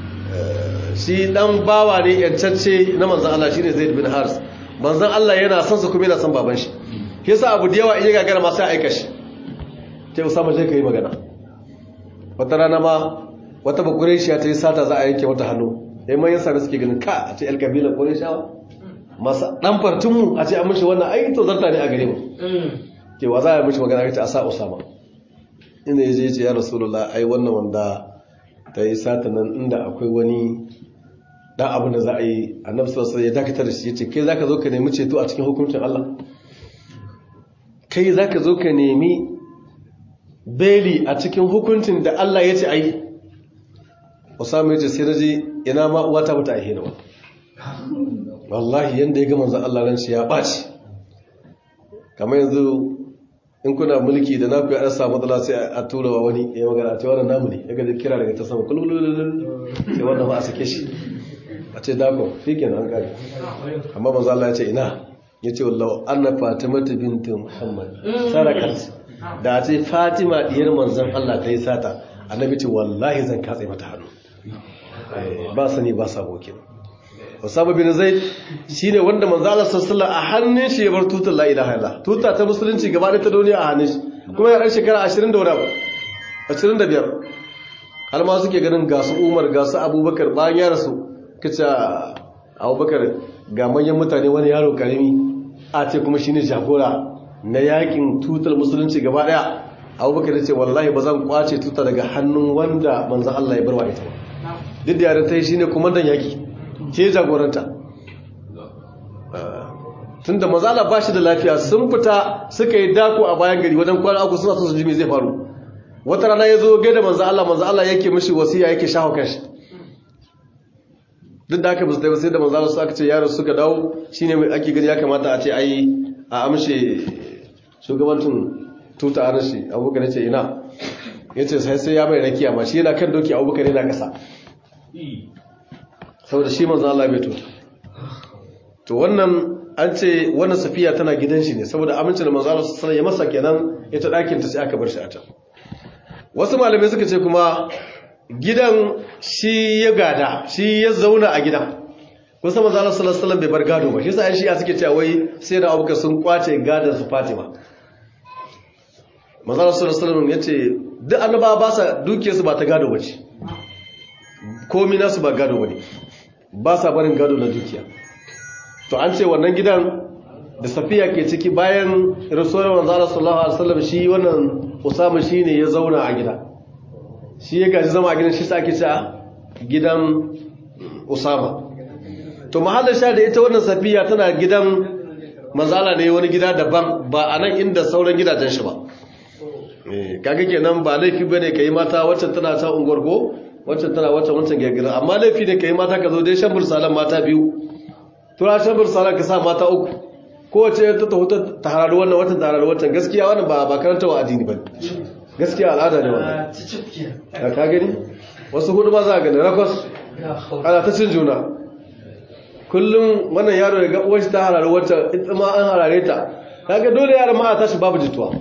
shi dan bawa ne yancacce na manzon Allah shine zaid bin haris manzon Allah yana son su kuma yana son baban shi yasa abu da yawa in ya gagara ma sai aika shi sai usama je ka yi magana wata rana ma wata bakure shi ta yi sata za a yanke wata hannu sai manyan sami suke ganin ka a ce el kabila kore shawa masa dan fartinmu a ce an mishi wannan ai to zarta ne a gare mu ke wa za a mishi magana kace a sa usama inda yaje yace ya rasulullah ai wannan wanda ta yi sata nan inda akwai wani dan abin da za a yi annabi sallallahu alaihi wasallam ya dakatar da shi yace kai zaka zo ka nemi ceto a cikin hukuncin Allah kai zaka zo ka nemi beli a cikin hukuncin da Allah ya ce ai Usama yace sai naji ina ma uwata bata aihe ni ba wallahi yanda ya ga manzon Allah ran shi ya baci kamar yanzu in kuna mulki da naku ya samu matsala sai a tura wa wani ya magana ce wannan namu ne ya ga kira daga ta sama kulululul sai wannan ba a sake shi a ce dako shikenan an kare amma manzon Allah ya ce ina yace wallahi anna fatimatu bintu muhammad sarakat da ce fatima diyar manzon Allah ta yi sata annabi ce wallahi zan katse mata hannu ba sani ba sabo kenan Usama bin Zaid shine wanda manzo Allah sallallahu a hannun shi ya bar tutar la ilaha illallah tuta ta musulunci gaba da ta duniya a hannun shi kuma ya dan shekara 20 da wani abu 25 har ma suke ganin ga su Umar ga su Abubakar bayan ya rasu kace Abubakar ga manyan mutane wani yaro karimi a ce kuma shine jagora na yakin tutar musulunci gaba daya Abubakar ya ce wallahi ba zan kwace tuta daga hannun wanda manzo Allah ya barwa ita ba duk da yaran tai shine komandan yaki ke jagoranta tun da mazala ba shi da lafiya sun fita suka yi dako a bayan gari wajen kwana uku suna su jimi zai faru wata rana ya zo gaida manzo Allah manzo Allah yake mishi wasiya yake shaho kanshi duk da aka musu dai sai da manzo Allah su aka ce yaro suka dawo shine mai ake gani ya kamata a ce ai a amshe shugabancin tuta a rashi abubakar ce ina yace sai sai ya bai rakiya ma shi yana kan doki abubakar yana kasa saboda shi manzo Allah bai tuta to wannan an ce wannan safiya tana gidan shi ne saboda amincin da manzo Allah sallallahu ya masa kenan ita dakin ta sai aka bar shi a can wasu malamai suka ce kuma gidan shi ya gada shi ya zauna a gidan kusa manzo Allah sallallahu alaihi bai bar gado ba shi yasa shi suke cewa wai sai da abuka sun kwace gadon su Fatima manzo Allah sallallahu alaihi yace duk annabawa ba sa dukiyarsu ba ta gado bace komi nasu ba gado bane ba sa barin gado na dukiya to an ce wannan gidan da safiya ke ciki bayan rasuwar manzala sallallahu alaihi wasallam shi wannan usama shine ya zauna a gida shi ya gaji zama a gidan shi sa ake cewa gidan usama to mahallin sha da ita wannan safiya tana gidan manzala ne wani gida daban ba a nan inda sauran gidajen shi ba kaga kenan ba laifi bane kai mata wacce tana ta ungwargo wacce tana wacce wancan gagira amma laifi ne kai mata ka zo dai shan bursalan mata biyu tura shan bursalan ka sa mata uku kowace ta taho ta hararu wannan watan ta hararu watan gaskiya wannan ba ba karanta wa addini ba gaskiya al'ada ne wannan ka gani wasu hudu ba za a gani rakwas ana ta cin juna kullum wannan yaro ya ga uwar ta hararu wata ita ma an harare ta kaga dole yaran ma a tashi babu jituwa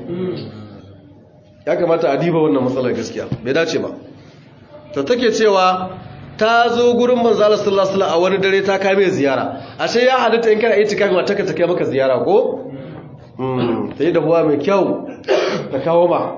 ya kamata a diba wannan matsalar gaskiya bai dace ba ta take cewa ta zo gurin manzo Allah sallallahu alaihi a wani dare ta kai mai ziyara ashe ya halitta in kana yi tikafi mata ka take maka ziyara ko mm ta yi dahuwa mai kyau ta kawo ma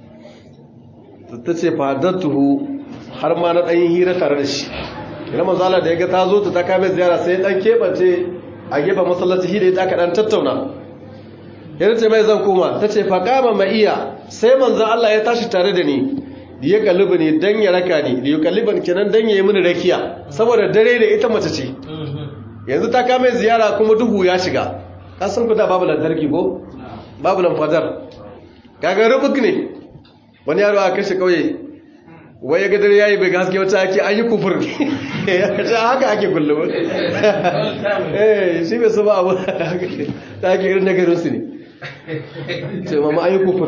ta ce fadatuhu har ma na dan hira tare da shi ina manzo Allah da yaga ta zo ta kai mai ziyara sai dan kebance a gefen masallaci hira ita aka dan tattauna yana ce mai zan koma ta ce faqama ma iya sai manzo Allah ya tashi tare da ni da ya kalliba ne don ya raka ne da ya kalliban kenan don ya yi mini rakiya saboda dare da ita mace ce yanzu ta kame ziyara kuma duhu ya shiga kasan kuda babu lantarki ko babu lamfadar kaga rubuk ne wani yaro a kashe kauye wai ya gadar yayi bai gaske wata ake an yi kufur ta haka ake kullum eh shi bai saba abu ta ake irin nagarin su ne ce mama an yi kufur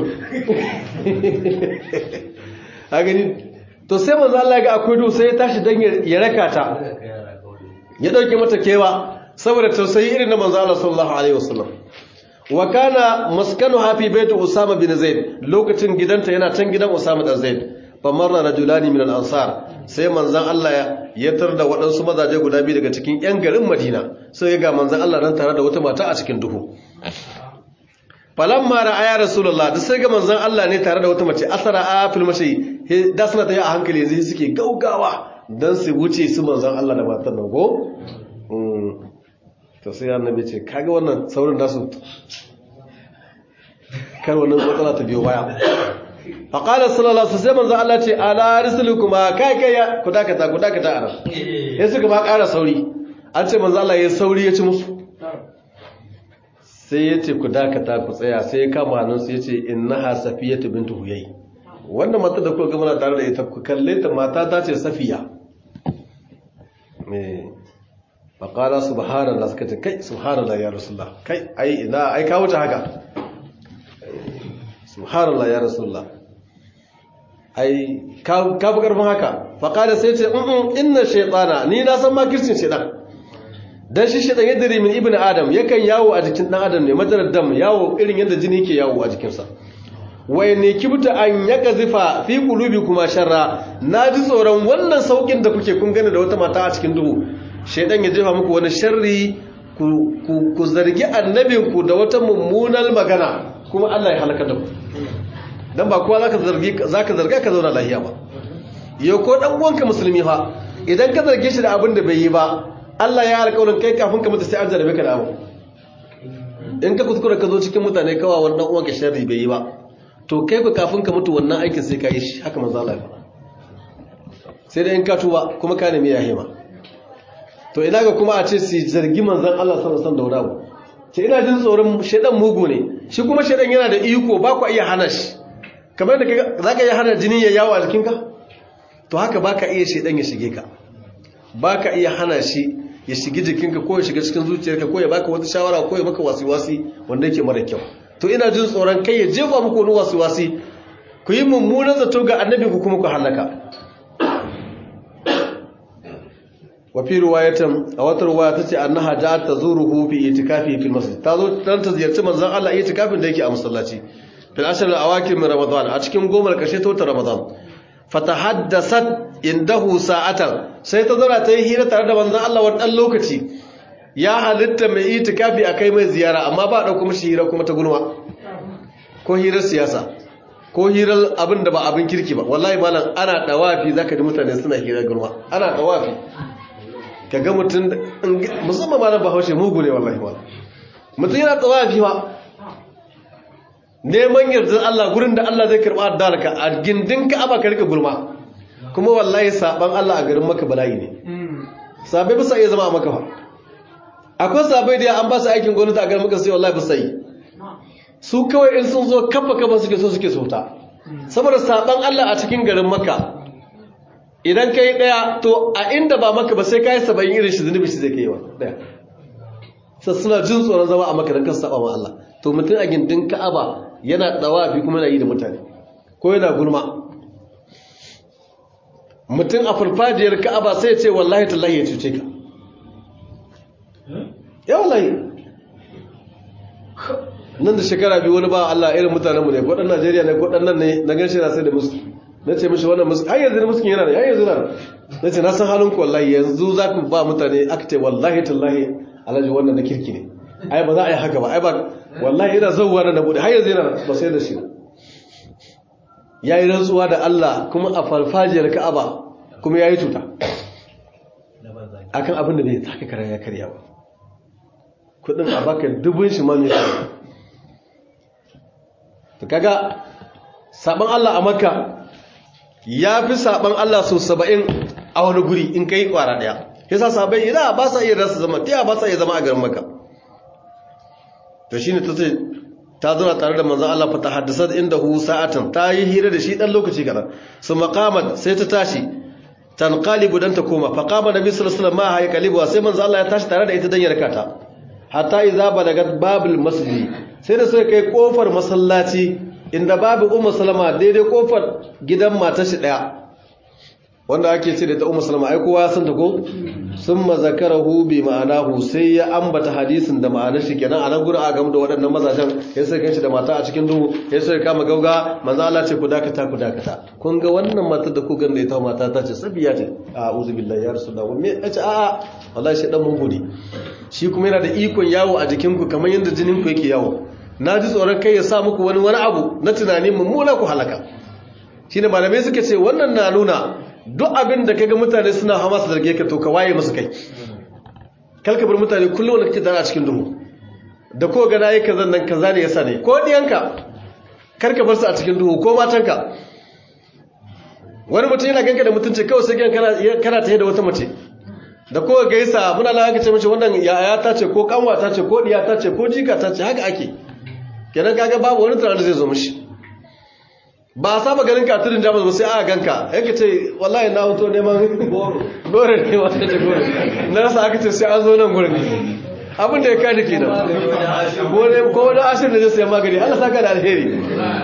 a gani to sai manzo Allah ya ga akwai duhu sai ya tashi dan ya raka ta ya dauke mata kewa saboda tausayi irin na manzo Allah sallallahu alaihi wasallam wa kana maskanuha fi baiti Usama bin Zaid lokacin gidanta yana can gidan Usama dan Zaid fa marra rajulani min al-ansar sai manzon Allah ya yatar da waɗansu mazaje guda biyu daga cikin ƴan garin Madina sai ya ga manzon Allah nan tare da wata mata a cikin duhu falamma ra'aya rasulullah da sai ga manzon Allah ne tare da wata mace asara a fil mashi da suna tayi a hankali yanzu suke gaugawa dan su wuce su manzon Allah da matar nan go to sai annabi ce kaga wannan saurin nasu kar wannan matsala ta biyo baya fa qala sallallahu alaihi wasallam manzo Allah ce ala risulukuma kai kai ku dakata ku dakata ana sai suka ba ƙara sauri an ce manzo Allah ya sauri ya ci musu sai ya ce ku dakata ku tsaya sai ya kama hannun su ya ce innaha safiyatu bintu huyay wannan mata da kuka ga muna tare da ita ku kalle ta mata ta ce safiya me faƙala subhanallah suka ce kai subhanallah ya rasulullah kai ai ina ai ka wuce haka subhanallah ya rasulullah ai ka fi ƙarfin haka faƙala sai ce in inna shaytana ni na san makircin shaytan dan shi shaytan yadda min ibn adam yakan yawo a jikin dan adam ne madarar dam yawo irin yadda jini ke yawo a jikinsa wai ne kibta an ya gazifa fi kulubi kuma sharra na ji tsoron wannan saukin da kuke kun gani da wata mata a cikin duhu shaidan ya jefa muku wani sharri ku zargi annabinku da wata mummunar magana kuma Allah ya halaka da ku dan ba kowa zaka zargi zaka zarga ka zauna lafiya ba yau ko dan uwanka musulmi fa idan ka zarge shi da abin da bai yi ba Allah ya alƙawarin kai kafin ka mutu sai an jarabe ka da abu in ka kuskura ka zo cikin mutane kawa wannan uwanka sharri bai yi ba to kai ku kafin ka mutu wannan aikin sai ka yi shi haka manzo Allah ya faɗa sai dai in ka tuba kuma ka nemi yahima to ina ga kuma a ce su zargi manzon Allah sallallahu alaihi wasallam da wani abu ce ina jin tsoron shedan mugu ne shi kuma shedan yana da iko ba ku iya hana shi kamar da zaka iya hana jini ya yawo a jikinka to haka baka iya shedan ya shige ka baka iya hana shi ya shige jikinka ko ya shiga cikin zuciyarka ko ya baka wata shawara ko ya maka wasi-wasi wanda yake mara kyau to ina jin tsoron kai ya jefa muku wani wasi-wasi ku yi mummunan zato ga annabi ku kuma ku halaka wa fi riwayatan a wata riwaya tace annaha ja'at tazuruhu fi itikafi fil masjid tazo dan ta ziyarci manzon Allah itikafin da yake a masallaci fil ashr al awakir min ramadan a cikin gomar kashe ta ramadan fatahaddasat indahu sa'atan sai ta zara ta yi hira tare da manzon Allah wani dan lokaci ya halitta mai itikafi akai mai ziyara amma ba dauko mishi hira kuma ta gulma ko hirar siyasa ko hirar abin da ba abin kirki ba wallahi malam ana dawafi zaka ji mutane suna hirar gulma ana dawafi kaga mutum musamman malam bahaushe mugu ne wallahi malam mutum yana dawafi ba neman yardar Allah gurin da Allah zai karba addarka a gindin Ka'aba ka rika gulma kuma wallahi saban Allah a garin maka bala'i ne sabai bisa iya zama a maka fa akwai sabai da an ba su aikin gwamnati a garin maka sai wallahi bisa yi su kawai in sun zo kafa kafa suke so suke sauta saboda saban Allah a cikin garin maka idan kai daya to a inda ba maka ba sai kai saba'in irin shi zunubi shi zai kai wa daya sai suna jin tsoron zama a maka dan kan saba ma Allah to mutum a gindin Ka'aba yana dawafi kuma yana yi da mutane ko yana gulma mutum a farfajiyar Ka'aba sai ya ce wallahi tallahi ya cuce ka ya wallahi nan da shekara biyu wani ba Allah irin mutanenmu ne gwaɗan Najeriya ne gwaɗan nan ne na gan shi na sai da musu na ce mishi wannan musu har yanzu muskin yana ne har yanzu na na ce na san halin ku wallahi yanzu za ku ba mutane aka ce wallahi tallahi alhaji wannan na kirki ne ai ba za a yi haka ba ai ba wallahi ina zauwa na bude har yanzu yana ba sai da shi ya yi rantsuwa da Allah kuma a farfajiyar Ka'aba kuma ya yi cuta akan abin da bai taka kara ya karya ba kudin a baka dubun shi ma mai to kaga saban Allah a Makka ya fi saban Allah so 70 a wani guri in kai kwara daya yasa sabai ina ba sa iya rasa zama tiya ba sa iya zama a garin Makka to shine ta ce ta zuna tare da manzon Allah fa tahaddasa indahu sa'atan ta yi hira da shi dan lokaci kadan su maqamat sai ta tashi tanqalibu dan ta koma fa qama nabi sallallahu alaihi wasallam ma hay qalibu sai manzon Allah ya tashi tare da ita dan ya rakata hatta iza balagat babul masjid sai da suka kai kofar masallaci inda babu ummu salama daidai kofar gidan matar shi daya wanda ake ce da ta ummu salama ai kowa san ta ko summa zakarahu bi ma'anahu sai ya ambata hadisin da ma'anar shi kenan a nan gurin a gamu da waɗannan mazajen ya sai kanshi da mata a cikin duhu ya sai kama gauga manzo Allah ce ku dakata ku dakata kun ga wannan matar da ku ganda ita mata ta ce sabiya ce a'udhu billahi ya rasulullah me yace a'a wallahi shi dan mun gode shi kuma yana da ikon yawo a jikin ku kamar yadda jinin ku yake yawo na ji tsoron kai ya sa muku wani wani abu na tunani mummuna ku halaka shine malamai suka ce wannan na nuna duk abin da kaga mutane suna hama su zarge ka to ka waye musu kai kalka bar mutane kullum wanda kake tare a cikin duhu da ko ga nayi kazan nan kaza ne yasa ne ko diyanka karka bar su a cikin duhu ko matanka wani mutum yana ganka da mutunci kawai sai gan kana kana tahe da wata mace da ko gaisa muna la aka ce mishi wannan yaya ta ce ko kanwa ta ce ko diya ta ce ko jika ta ce haka ake kenan kaga babu wani tunanin zai zo mishi ba a saba ganin ka tudun jamus ba sai aka ganka yake ce wallahi na hoto neman gore ne wata ce gore na rasa aka ce sai an zo nan gurin abin da ya kada ke nan ko wani ashirin da zai sayan magani allah saka da alheri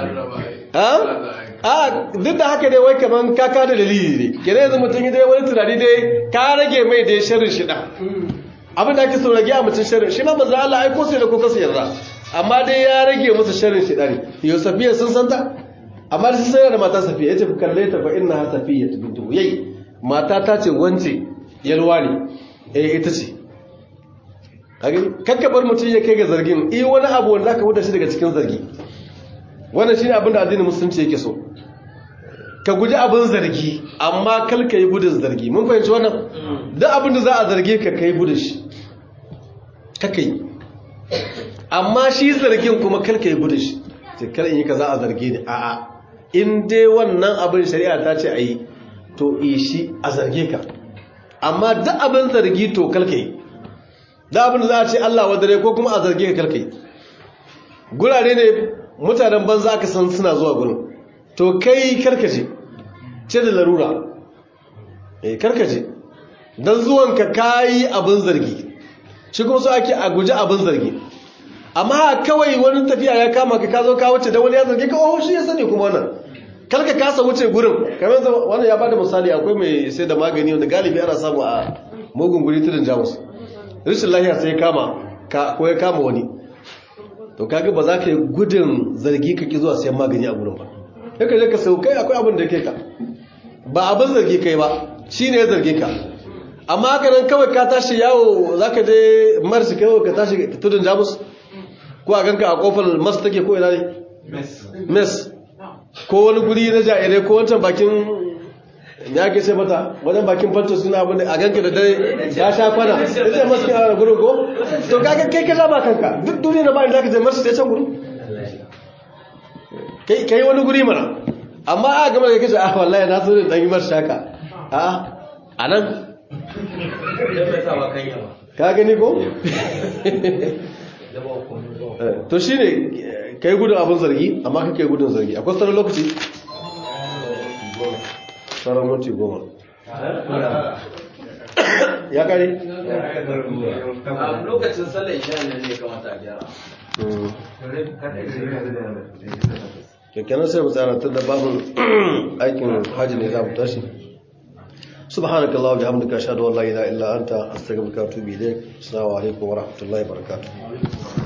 a duk da haka dai wai kaman kaka da dalili ne kene yanzu mutum dai wani tunani dai ka rage mai dai sharrin shida abin da ake so rage a mutum sharrin shi ma manzo Allah ai ko sai da ko kasa yarda amma dai ya rage musu sharrin shida ne yau safiya sun santa amma da sai da mata safiya yace ku kalle ta fa inna safiya bintu yayi mata ta ce wance yalwa ne eh ita ce kage kakka bar mutum ya kai ga zargin eh wani abu wanda zaka wuce shi daga cikin zargi wannan shine abin da addinin musulunci yake so ka guji abin zargi amma kal ka yi gudun zargi mun fahimci wannan duk abin da za a zarge ka kai gudun shi kaka yi amma shi zargin kuma kal ka yi gudun shi sai kar in yi ka za a zarge ni a'a in dai wannan abin shari'a ta ce a yi to yi shi a zarge ka amma duk abin zargi to kal ka yi da abin da za a ce Allah wadare ko kuma a zarge ka kal ka yi gurare ne mutanen banza aka san suna zuwa gurin to kai karkace ce da larura eh karkace dan zuwan ka kai abin zargi shi kuma so ake a guji abin zargi amma kawai wani tafiya ya kama ka ka zo ka wuce da wani ya zargi ka oh shi ya sani kuma wannan karka kasa wuce gurin kamar wannan ya bada misali akwai mai sai da magani wanda galibi ana samu a mugun guri tudun jamus rashin lafiya sai ya kama ko ya kama wani to kaga ba za ka yi gudun zargi ka ki zuwa sayan magani a gurin ba ya ka je ka sau kai akwai abin da ke ka ba abin zargi kai ba shi ne ya zarge ka amma haka nan kawai ka tashi yawo za ka je marsi kawai ka tashi tudun jamus ko a ganka a kofar mas take ko ina ne mes ko wani guri na jairai ko wancan bakin ya ke ce mata wajen bakin fanto suna abin da a ganka da dare ya sha kwana ya ce masu kira gurin ko to kaga kai ka ba kanka duk duniya na bayan da ka je masu sai can guri kai yi wani guri mana amma a gama da kace ah wallahi na so da dan yi masu shaka a a nan ka gani ko to shine kai gudun abin zargi amma kake gudun zargi akwai sauran lokaci sauran minti goma ya kare? a lokacin sallar isha ne ne kamata a gyara kyakkyanar sai mutane tun da babin aikin hajji ne za mu tashi سبحانك اللهم وبحمدك اشهد ان لا اله الا انت استغفرك واتوب اليك السلام عليكم ورحمه الله وبركاته